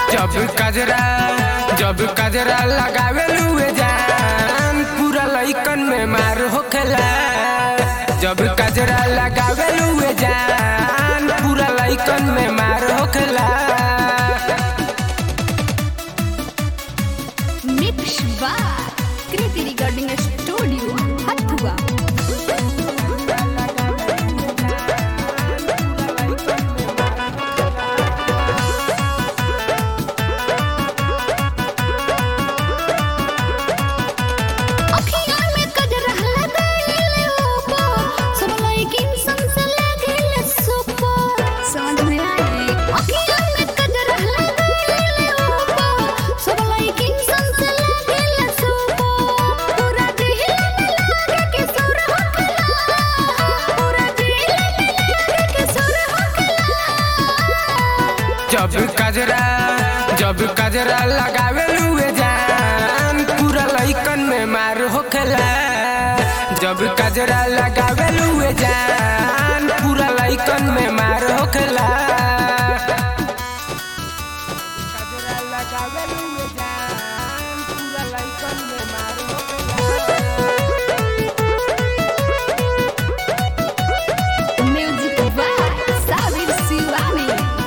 जब कजरा जब कजरा लगावे लुए जान पूरा लइकन में मार होखेला जब कजरा लगावे लुए जान पूरा लइकन में मार होखेला मिक्स बार कृति रिकॉर्डिंग स्टूडियो हथुआ अखियाँ में कजरा लगाइले ओपो, सब लइकिन संग लागेले सोपो। समझ में आई? अखियाँ में कजरा लगाइले ओपो, सब लइकिन संग लागेले सोपो। पूरा दिल में लागे कि सुर होखेला, पूरा दिल में लागे कि सुर होखेला। जब कजरा जब कजरा लगावे लुए जान पूरा लइकन में मार होखेला जब कजरा लगावे लुए जान पूरा लइकन में मार होखेला कजरा लगावे लुए जान पूरा लइकन में मार म्यूजिक बाय साबिर शिवानी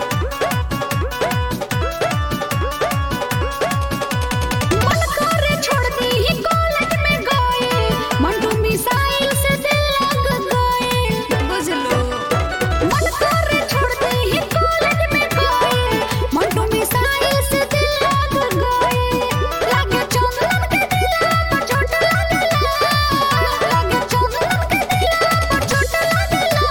मन करे छोड़ दी ही कॉलेज में गए मंटू मिसाइल से दिल लग गए बुझलो मन करे छोड़ दी ही कॉलेज में गए मंटू मिसाइल से दिल लग गए लगे चंदन के दिल पर चोट लगला लगे चंदन के दिल पर चोट लगला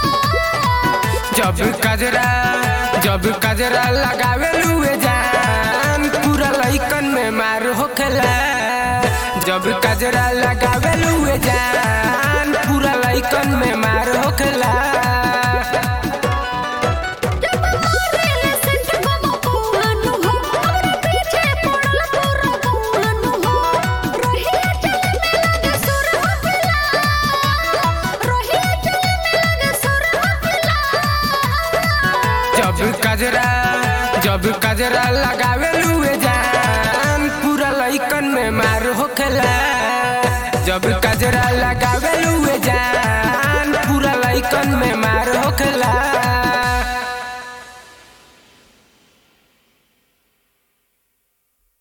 जब कजरा जब कजरा लगावे लुए जान पूरा लइकन में मार होखेला जब कजरा लगावे लुए जान पूरा लइकन में मार होखेला जब मारेले सेंट बाबा कोहानु हो हमरे पीछे पड़ल तोरा कोहानु हो रोहिया चले में लगे सुर होखेला रोहिया चले में लगे सुर होखेला जब कजरा जब कजरा लगावे लुए जान पूरा लइकन में मार होखेला जब कजरा लगावे लुए जान